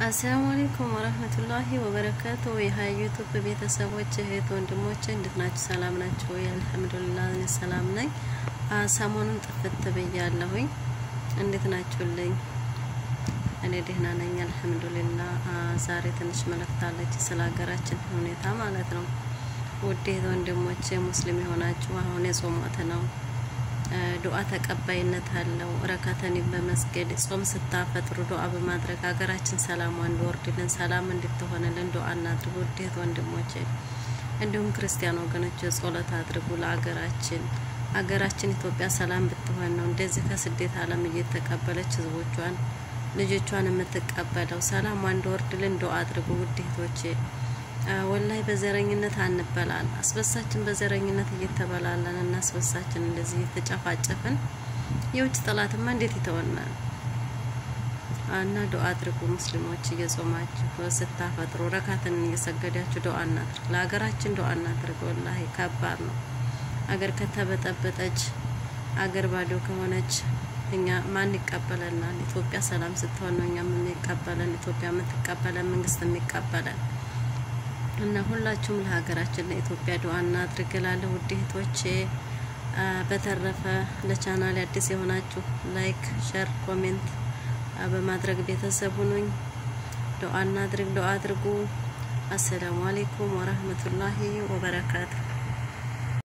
አሰላሙ አለይኩም ወረህመቱላሂ ወበረካቱ። የሀያ ዩቱብ ቤተሰቦች እህት ወንድሞች እንዴት ናችሁ? ሰላም ናችሁ ወይ? አልሐምዱሊላህ እኔ ሰላም ነኝ። ሰሞኑን ጥፍት ብያለሁኝ። እንዴት ናችሁልኝ? እኔ ደህና ነኝ አልሐምዱሊላህ። ዛሬ ትንሽ መልእክት አለች ስለ ሀገራችን ሁኔታ ማለት ነው። ውድ እህት ወንድሞች ሙስሊም የሆናችሁ አሁን የጾም ወቅት ነው። ዱዓ ተቀባይነት አለው። ረካተኒን በመስገድ ጾም ስታፈጥሩ ዱዓ በማድረግ ሀገራችን ሰላሟ እንዲወርድልን ሰላም እንድትሆንልን ዱዓ እናድርጉ። ውዴት ወንድሞቼ እንዲሁም ክርስቲያን ወገኖች ጸሎት አድርጉ ለሀገራችን። ሀገራችን ኢትዮጵያ ሰላም ብትሆን ነው እንደዚህ ከስደት ዓለም እየተቀበለች ህዝቦቿን ልጆቿን የምትቀበለው ሰላሟ እንዲወርድልን ዱዓ አድርጉ ውዴቶቼ። ወላይ በዘረኝነት አንበላል። አስበሳችን በዘረኝነት እየተበላለን እና አስበሳችን እንደዚህ እየተጨፋጨፍን የውጭ ጠላትማ እንዴት ይተወናል? እና ዱዓ አድርጉ ሙስሊሞች፣ እየጾማችሁ ስታፈጥሩ ረካትን እየሰገዳችሁ ዱዓ እናድርግ። ለሀገራችን ዱዓ እናድርግ። ወላሂ ከባድ ነው። አገር ከተበጠበጠች አገር ባዶ ከሆነች እኛ ማን ይቀበለናል? ኢትዮጵያ ሰላም ስትሆን ነው እኛም የሚቀበለን ኢትዮጵያ የምትቀበለን መንግስት የሚቀበለን እና ሁላችሁም ለሀገራችን ለኢትዮጵያ ዱዓ እናድርግ እላለሁ ውድ እህቶቼ። በተረፈ ለቻናል አዲስ የሆናችሁ ላይክ፣ ሸር፣ ኮሜንት በማድረግ ቤተሰብ ሁኑኝ። ዱዓ እናድርግ፣ ዱዓ አድርጉ። አሰላሙ አሌይኩም ወረህመቱላሂ ወበረካቱ